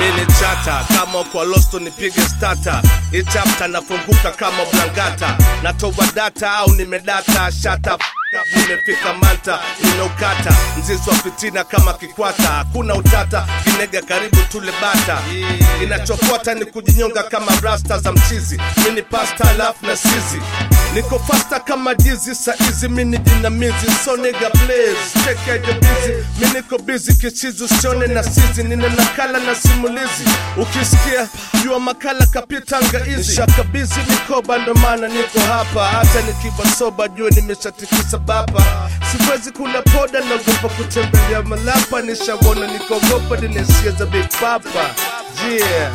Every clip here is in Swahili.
mini chata kama kwa losto nipige stata ichapta nafunguka kama blangata natoa data au nimedata shata nimefika manta nimeukata mzizi wa fitina kama kikwata hakuna utata kinega karibu tule bata inachofuata ni kujinyonga kama rasta za mchizi mini pasta alafu na sizi niko fasta kama jizi saizi mini jinamizi so nigga please take care your busy mi niko busy kichizi usione na sizi nina nakala na simulizi ukisikia jua makala kapita ngaizi shakabizi mikoba ndo maana niko hapa hata nikiwa soba jua nimeshatikisa bapa siwezi kula poda naogopa kutembelea malapa nishawona nikogopa ninesia za big papa yeah.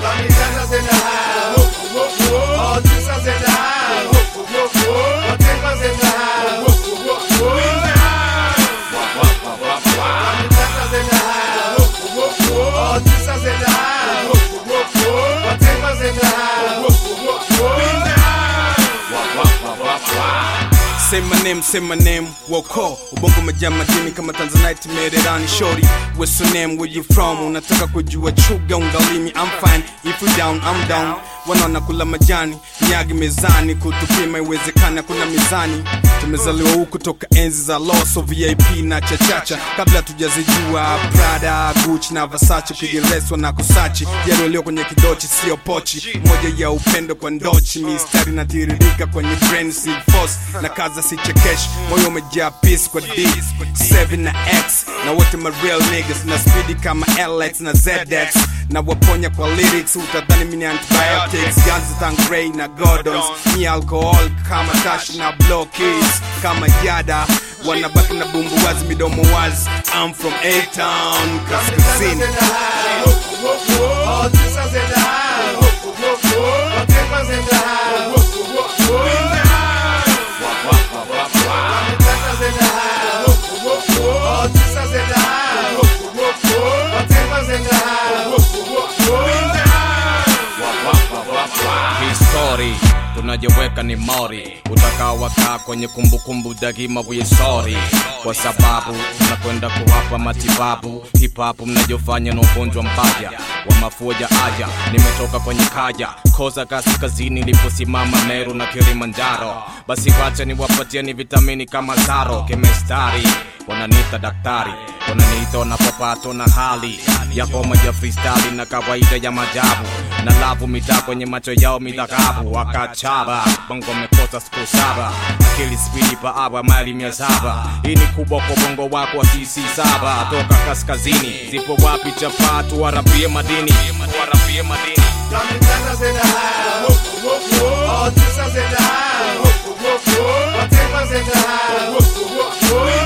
Say my name, say my name, woko Ubongo umejaa madini kama Tanzanite mererani shori What's your name, where you from? Unataka kujua chuga ungalimi I'm fine, if you down, I'm down Wanaona kula majani, nyagi mezani Kutupima iwezekani, hakuna mizani Tumezaliwa huku toka enzi za loso VIP na chachacha Kabla tujazijua Prada, Gucci na Versace Kigereswa na kusachi Yaliolio kwenye kidochi, sio pochi Moja ya upendo kwa ndochi Mistari natiririka kwenye brain, si force Na kaza si chekesh, moyo umejaa peace kwa D 7 na X, na wote ma real niggas Na speedy kama LX na ZX Na waponya kwa lyrics, utadhani mini antibiotics Ganzi Tangrey na Gordons Ni alcohol kama tashi na blow keys Kama yada, wanabaki na bumbu wazi midomo wazi I'm from A-Town, kaskazini histori tunajeweka ni mori utakawakaa kwenye kumbukumbu daima wisori kwa sababu tunakwenda kuwapa matibabu hipapu mnajofanya na ugonjwa mbaya wa mafua ya aya nimetoka kwenye kaya koza kaskazini iliposimama meru na kilimanjaro basi wacha niwapatieni vitamini kama zaro kemestari wananiita daktari wananiita wanapopatwa na hali ya homa ya freestyle na kawaida ya majabu na lavu mitaa kwenye macho yao midhahabu wakachaba bongo mekosa siku saba akili spidi paaba mali mia saba hii ni kubwa kwa bongo wako wa sisi saba toka kaskazini zipo wapi chapatu warapie madini warapie madini All